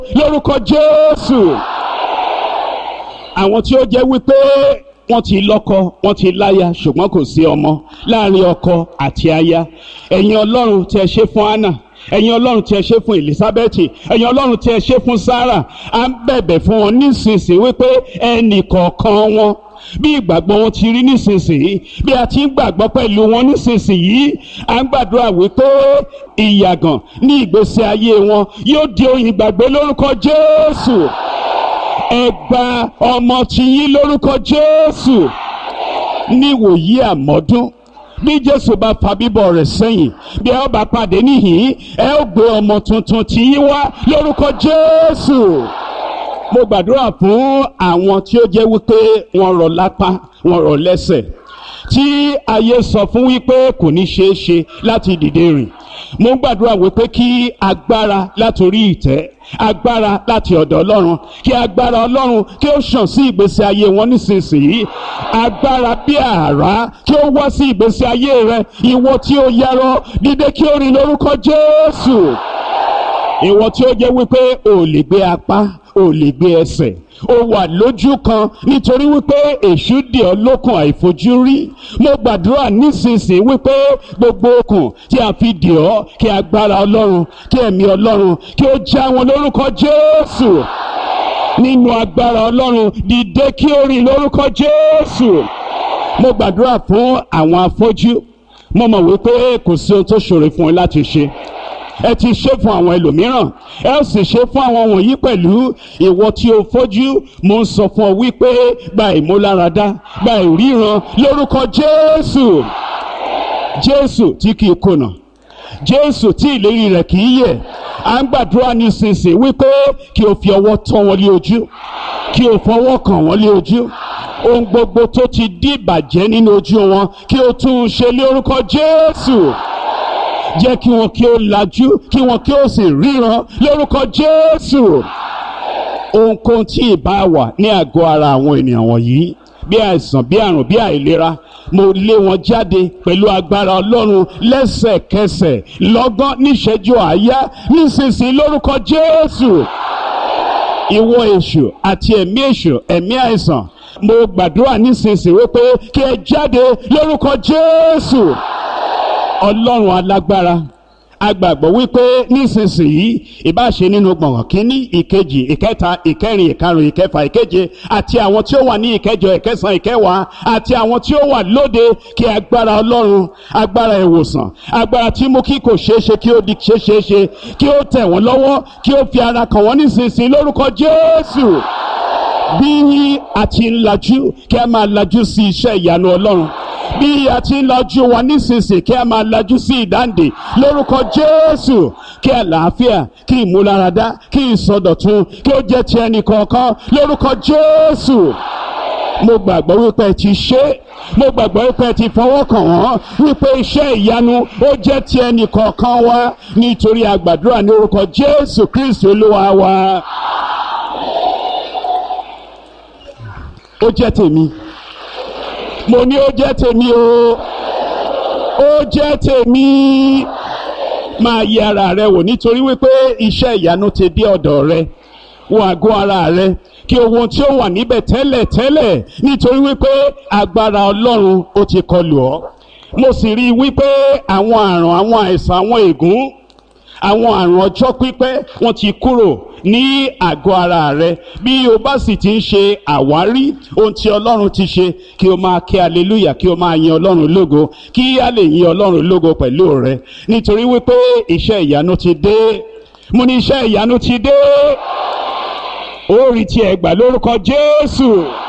lórúkọ jésù àwọn tí ó jẹ́ wípé wọ́n ti lọ́kọ wọ́n ti láya ṣùgbọ́n kò sí ọmọ láàrin ọkọ àti aya ẹ̀yin ọlọ́run tí ẹ ṣe fún anna ẹ̀yin ọlọ́run tí ẹ ṣe fún elizabeth ẹ̀yin ọlọ́run tí ẹ ṣe fún sarah à ń bẹ̀bẹ̀ fún wọn nísinsìnyí wípé ẹnì kọ̀ọ̀kan wọn bí ìgbàgbọ́ wọn ti rí nísinsìnyí bí a ti ń gbàgbọ́ pẹ̀lú wọn nísinsìnyí à ń gbàdúrà wípé ìyàgàn ní ìgbésí ayé wọn yóò di oyin ìgbàgbé lórúkọ jésù ẹ gba ọmọ tiyín lórúkọ jésù níwòyí àmọ́dún bí jésù bá fa bíbọ̀ rẹ̀ sẹ́yìn bí ẹ ó bá pàdé níhìn ẹ ó gbé ọmọ tuntun tiyín wá lórúkọ jésù mo gbàdúrà fún àwọn tí ó jẹ́ wípé wọ́n rọ̀ lápá wọ́n rọ̀ lẹ́sẹ̀ tí ayé sọ fún wípé kò ní ṣeé ṣe láti dìde rìn mo ń gbàdúrà wípé kí agbára látòrí ìtẹ́ agbára láti ọ̀dọ̀ ọlọ́run kí agbára ọlọ́run kí ó ṣàn sí ìgbésí ayé wọn nísinsìnyí agbára bí àrá kí ó wá sí ìgbésí ayé rẹ ìwọ tí ó yarọ dídé kí ó rìn lórúkọ jésù ìwọ tí ó jẹ́ wípé ò lè gbé apá ò lè gbé ẹsẹ̀ ó wà lójú kan nítorí wípé èṣù dì ọ́ lókun àìfojúrí mo gbàdúrà nísinsìnyí wípé gbogbo okùn tí a fi dì ọ́ kí agbára ọlọ́run kí ẹ̀mí ọlọ́run kí ó já wọn lórúkọ jésù nínú agbára ọlọ́run dìde kí ó rìn lórúkọ jésù mo gbàdúrà fún àwọn afọ́jú mo mọ̀ wípé kò sí ohun tó ṣòro fún ẹ láti ṣe ẹ ti ṣe fún àwọn ẹlòmíràn ẹ ó sì ṣe fún àwọn wọ̀nyí pẹ̀lú ìwọ tí o fojú mo ń sọ fún ọ wípé gba ìmúláradá gba ìríran lórúkọ jésù jésù tí kì í kùnà jésù tí ìlérí rẹ̀ kì í yẹ̀ à ń gbàdúrà nísinsìnyí wípé kí o fi ọwọ́ tọ́ wọn lé ojú kí o fọwọ́ kàn wọ́n lé ojú ohun gbogbo tó ti di ìbàjẹ́ nínú ojú wọn kí o tún un ṣe lé orúkọ jésù jẹ́ kí wọn kí ó lajú kí wọn kí ó sì ríran lórúkọ jésù ohunkóhun tí ìbá wà ní àgọ́ ara àwọn ènìyàn wọ̀nyí bí àìsàn bí àrùn bí àìlera mo lé wọn jáde pẹ̀lú agbára ọlọ́run lẹ́sẹ̀kẹsẹ̀ lọ́gán níṣẹ́jú àáyá nísinsìnyí lórúkọ jésù ìwọ èṣù àti ẹ̀mí èṣù ẹ̀mí àìsàn mo gbàdúrà nísinsìnyí wípé kí ẹ jáde lórúkọ jésù ọlọ́run alágbára agbàgbọ́ wípé nísinsìnyí ìbáṣe nínú gbọ̀ngàn kínní ìkejì ìkẹta ìkẹrin ìkarùn ìkẹfà ìkeje àti àwọn tí ó wà ní ìkẹjọ ìkẹsàn ìkẹwàá àti àwọn tí ó wà lóde kí agbára ọlọ́run agbára ìwòsàn agbára tí mú kí kò ṣeé ṣe kí ó di ṣeé ṣeé ṣe kí ó tẹ̀ wọ́n lọ́wọ́ kí ó fi ara kàn wọ́n nísinsìnyí lórúkọ jésù bí a ti ń lajú kí a máa lajú sí iṣẹ́ ìyanu ọlọ́run bí a ti ń lajú wa nísinsìnyí kí a máa lajú sí ìdáǹdè lórúkọ jésù kí àlàáfíà kí ìmúláradá kí ìsọdọ̀tun kí ó jẹ́ ti ẹnì kọ̀ọ̀kan lórúkọ jésù mo gbàgbọ́ wípé ẹ ti ṣe mo gbàgbọ́ wípé ẹ ti fọwọ́ kàn wọ́n wípé iṣẹ́ ìyanu ó jẹ́ ti ẹnì kọ̀ọ̀kan wa nítorí àgbàdúrà ní orúkọ jésù kristi olúwa wa. ó jẹ́ tèmi mo ní ó jẹ́ tèmi o ó jẹ́ tèmi máa yẹ ara rẹ wò nítorí wípé iṣẹ́ ìyanu ti dé ọ̀dọ̀ rẹ wo àgọ́ ara rẹ kí ohun tí ó wà níbẹ̀ tẹ́lẹ̀ tẹ́lẹ̀ nítorí wípé agbára ọlọ́run ó ti kọlù ọ́ mo sì rí i wípé àwọn àrùn àwọn àìsàn àwọn ègún àwọn àrùn ọjọ́ pípẹ́ wọ́n ti kúrò ní àgọ́ ara rẹ bí o bá sì ti ń ṣe àwárí ohun tí ọlọ́run ti ṣe kí o máa kí aleluya kí o máa yin ọlọ́run lógo kí a lè yin ọlọ́run lógo pẹ̀lú rẹ nítorí wípé iṣẹ́ ìyanu ti dé mo ní iṣẹ́ ìyanu ti dé ó rí tiẹ̀ gbà lórúkọ jésù.